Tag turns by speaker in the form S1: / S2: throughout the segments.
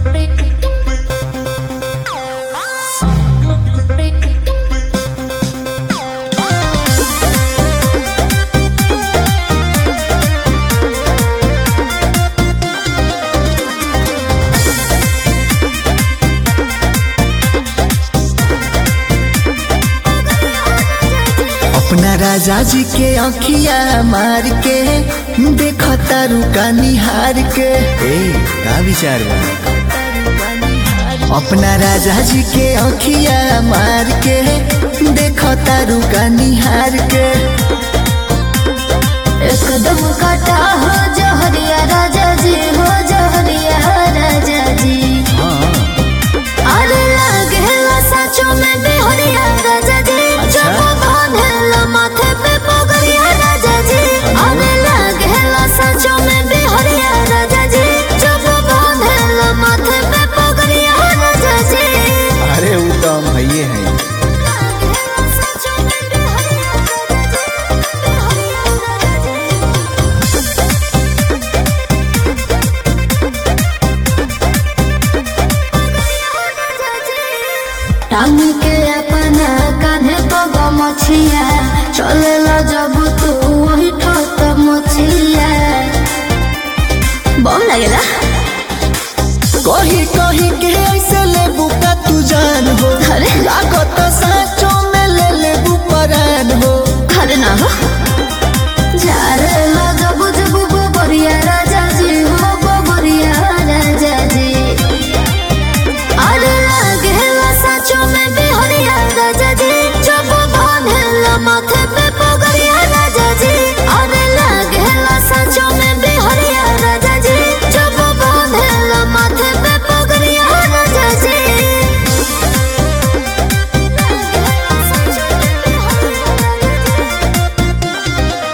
S1: अपना राजा जी के अखिया मार के देख तारू का निहार के ए का विचार बा अपना राजा जी के अखिया मार के देख तारू का निहार के
S2: एकदम काटा हो जहरिया राजा जी हो जहरिया राजा जी
S1: हाँ
S2: अरे लागेला सचो में बिहरिया राजा जी
S1: अच्छा।
S2: जब बांधेला माथे पे पगड़िया राजा जी अरे लागेला सचो में बिहरिया राजा जी जब बांधेला माथे पे पगड़िया राजा जी
S1: अरे वो तो हम भैये हैं
S2: लागेला सचो में बिहरिया राजा जी, बिहरिया राजा जी। टांग के अपना कान्हे तो गमछिया चलेला जब तू वही ठोत मछिया बम लगेला
S1: कही कही के ऐसे ले बुका तू जान हो
S2: अरे।
S1: लागत साचो में ले ले परान हो
S2: अरे ना हो जारे ला जब जब गोबरिया राजा जी हो गोबरिया राजा जी अरे लागेला सचो में बिहरिया राजा जी जब बांधेला माथे पे पगड़िया राजा जी अरे लागेला सचो में बिहरिया राजा जी जब बांधेला माथे पे पगड़िया राजा जी लागेला सचो में बिहरिया राजा जी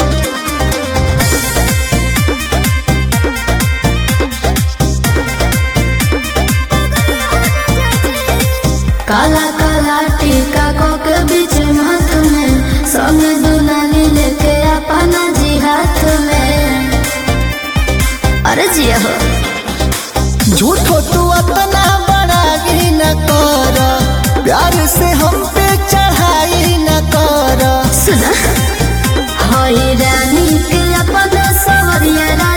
S2: काला काला टीका को के बीच हाथ में संग दुलाली लेके अपना जी हाथ में अरे जिया हो
S1: झूठो तू अपना बड़ाई न कर प्यार से हम पे चढ़ाई न कर
S2: सुना हई रानी के अपना सवरिया